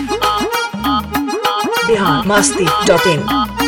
Bihar Masti dot in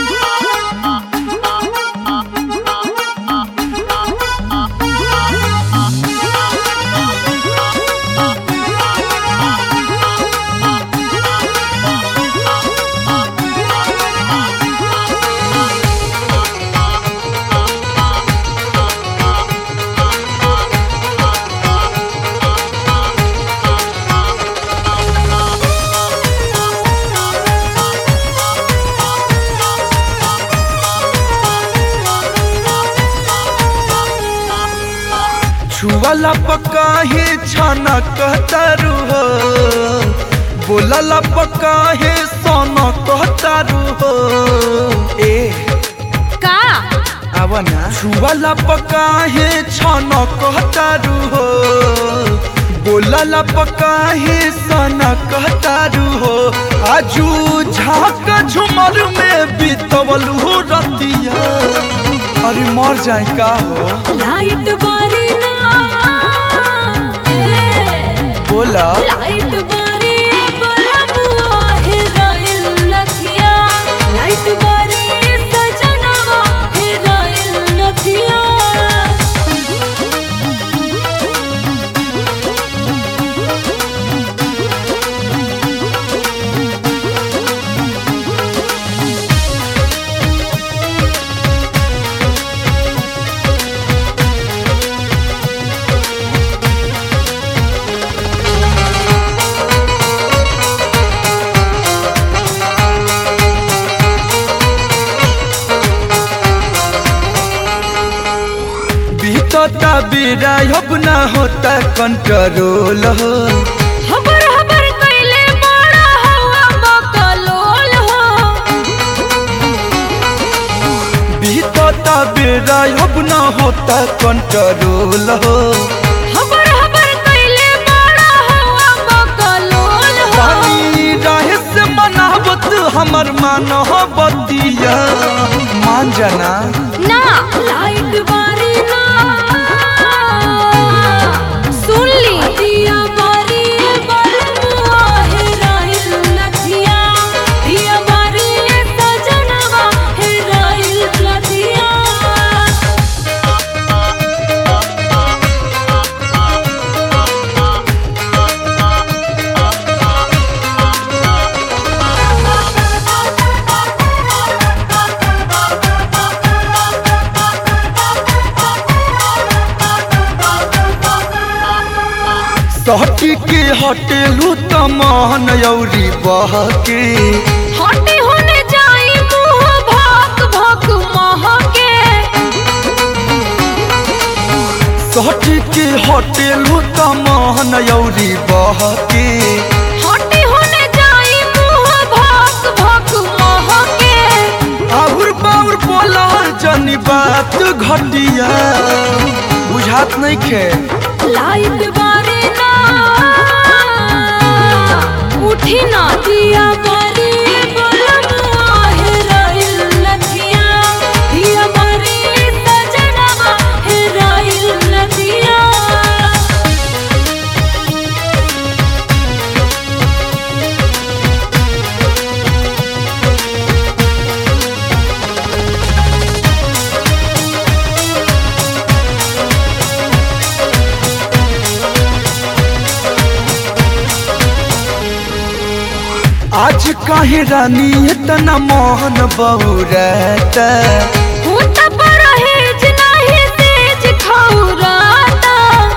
छुआला पक्का हे छाना कहतारू हो बोलला पक्का हे सोना कहतारू हो ए का आव ना छुआला पक्का हे छाना कहतारू हो बोलला पक्का हे सोना कहतारू हो आजू झाक झुमर में बीतवल हो रतिया अरे मर जाए का हो लाइट बारी ना बोला लाइट बारी बलबुआ है राइल लखिया लाइट बारी सजनवा है राइल लखिया बीतता बेरा अब ना होता कंट्रोल हो हबर हबर कैले बड़ा हवा बकलोल हो बीतता बेरा अब ना होता कंट्रोल हो हबर हबर कैले बड़ा हवा बकलोल हो पानी रहे से मनावत हमर मान हो बतिया मान जाना ना लाइट बारी ना सुन ली दिया बारी बलबुआ है राइल लखिया दिया बारी सजनवा है राइल लखिया सहटी के हटेलू तमान यौरी बहके हटे होने जाई मुंह भाक भाक महके सहटी के हटेलू तमान यौरी बहके हटे होने जाई मुंह भाक भाक महके आउर बाउर बोला जनी बात घटिया बुझात नहीं खे लाइट बारे ना उठी ना दिया बारी बलमुआ है राइल लखिया दिया बारी सजनवा है राइल लखिया आज काहे रानी इतना मोहन बहुरत भूत परहेज नाही तेज खौराता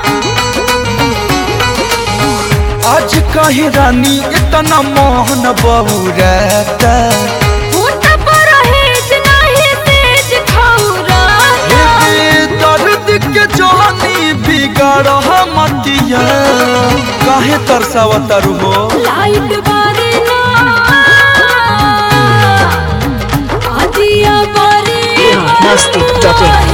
आज काहे रानी इतना मोहन बहुरत भूत परहेज नाही तेज खौराता हे दर्द के जानी बिगाड़ मतिया काहे तरसावतर हो लाइट बारी ना आदिया बारी बिहार मस्ती डॉट इन।